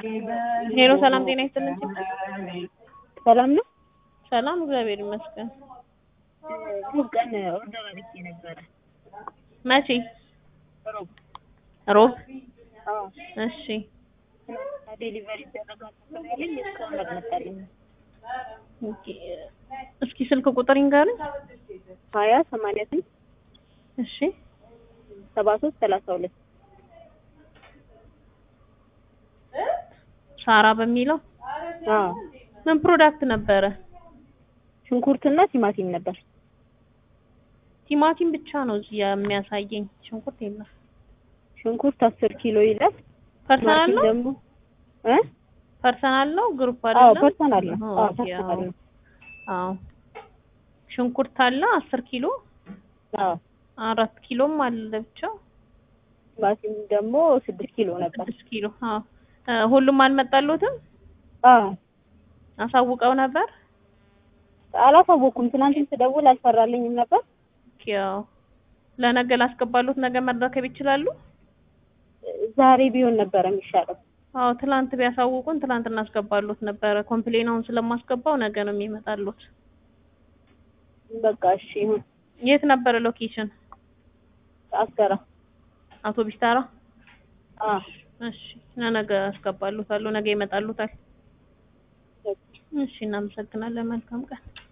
ሄሎ ሰላም ጤና ይስጥልን። ሰላም ነው። ሰላም እግዚአብሔር ይመስገን። ሩብ ቀን ኦርደር አድርጌ ነበረ። መቼ? ሮብ ሮብ። አዎ እሺ ዴሊቨሪ ይደረጋል ያለኝ እስካሁን አልመጣልኝም። ኦኬ። እስኪ ስልክ ቁጥር ይንገሩኝ። ሀያ ሰማንያ ስምንት እሺ ሰባ ሶስት ሰላሳ ሁለት ሳራ በሚለው አዎ ምን ፕሮዳክት ነበረ? ሽንኩርትና ቲማቲም ነበር። ቲማቲም ብቻ ነው እዚህ የሚያሳየኝ፣ ሽንኩርት የለም። ሽንኩርት አስር ኪሎ ይላል። ፐርሰናል ቲማቲም ነው ደግሞ እ ፐርሰናል ነው ግሩፕ አዎ አይደለም? ፐርሰናል ነው። አዎ ኦኬ፣ ፐርሰናል ነው። አዎ ሽንኩርት አለ አስር ኪሎ አዎ አራት ኪሎም አለ ብቻ ቲማቲም ደግሞ ስድስት ኪሎ ነበር። ስድስት ኪሎ። አዎ እ ሁሉም አልመጣሉትም? አዎ አሳውቀው ነበር? አላሳወኩም። ትናንትም ስደውል አልሰራልኝም ነበር። ያው ለነገ ላስገባሉት ነገ መረከብ ይችላሉ? ዛሬ ቢሆን ነበረ የሚሻለው። አዎ ትላንት ቢያሳውቁን ትላንት እናስገባሉት ነበረ። ኮምፕሌናውን ስለማስገባው ነገ ነው የሚመጣሉት። በቃ እሺ ይሁን። የት ነበረ ሎኬሽን? አስገራ አውቶቢስ ተራ? አዎ እሺ ለነገ አስገባሉታለሁ። ነገ ይመጣሉታል። እሺ እናመሰግናለን። መልካም ቀን